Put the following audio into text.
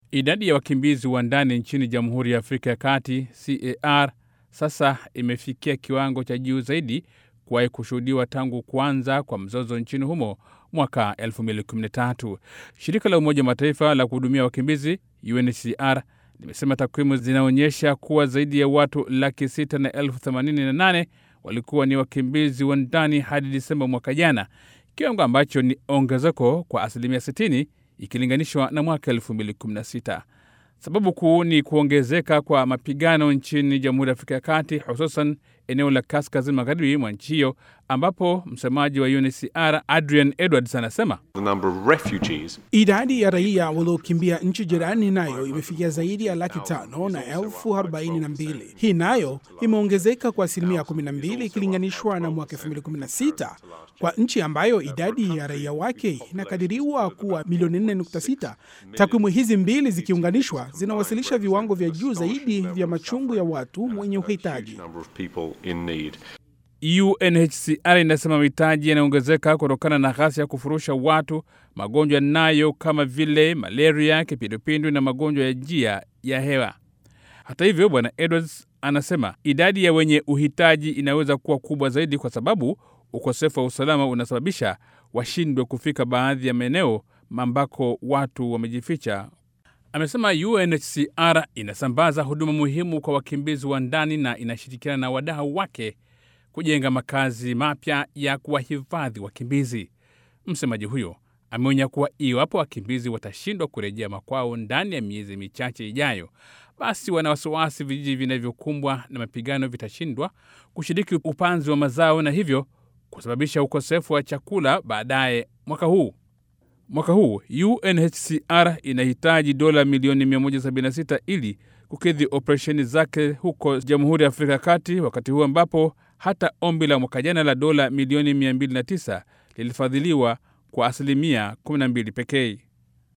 Idadi ya wakimbizi wa ndani nchini Jamhuri ya Afrika ya Kati CAR sasa imefikia kiwango cha juu zaidi kuwahi kushuhudiwa tangu kuanza kwa mzozo nchini humo mwaka 2013. Shirika la Umoja wa Mataifa la kuhudumia wakimbizi UNHCR limesema takwimu zinaonyesha kuwa zaidi ya watu laki sita na elfu themanini na nane walikuwa ni wakimbizi wa ndani hadi Disemba mwaka jana, kiwango ambacho ni ongezeko kwa asilimia 60 ikilinganishwa na mwaka 2016. Sababu kuu ni kuongezeka kwa mapigano nchini Jamhuri ya Afrika ya Kati, hususan eneo la kaskazini magharibi mwa nchi hiyo, ambapo msemaji wa UNHCR Adrian Edwards anasema idadi ya raia waliokimbia nchi jirani nayo imefikia zaidi ya laki tano na elfu arobaini na mbili. Hii nayo imeongezeka kwa asilimia 12 ikilinganishwa na mwaka 2016 kwa nchi ambayo idadi ya raia wake inakadiriwa kuwa milioni 4.6. Takwimu hizi mbili zikiunganishwa zinawasilisha viwango vya juu zaidi vya machungu ya watu wenye uhitaji. UNHCR inasema mahitaji yanaongezeka kutokana na ghasia ya kufurusha watu, magonjwa nayo kama vile malaria, kipindupindu na magonjwa ya njia ya hewa. Hata hivyo, Bwana Edwards anasema idadi ya wenye uhitaji inaweza kuwa kubwa zaidi kwa sababu ukosefu wa usalama unasababisha washindwe kufika baadhi ya maeneo ambako watu wamejificha. Amesema UNHCR inasambaza huduma muhimu kwa wakimbizi wa ndani na inashirikiana na wadau wake kujenga makazi mapya ya kuwahifadhi wakimbizi. Msemaji huyo ameonya kuwa iwapo wakimbizi watashindwa kurejea makwao ndani ya miezi michache ijayo, basi wana wasiwasi vijiji vinavyokumbwa na mapigano vitashindwa kushiriki upanzi wa mazao na hivyo kusababisha ukosefu wa chakula baadaye mwaka huu. Mwaka huu UNHCR inahitaji dola milioni 176 ili kukidhi operesheni zake huko Jamhuri ya Afrika ya Kati, wakati huu ambapo hata ombi la mwaka jana la dola milioni 209 lilifadhiliwa kwa asilimia 12 pekee.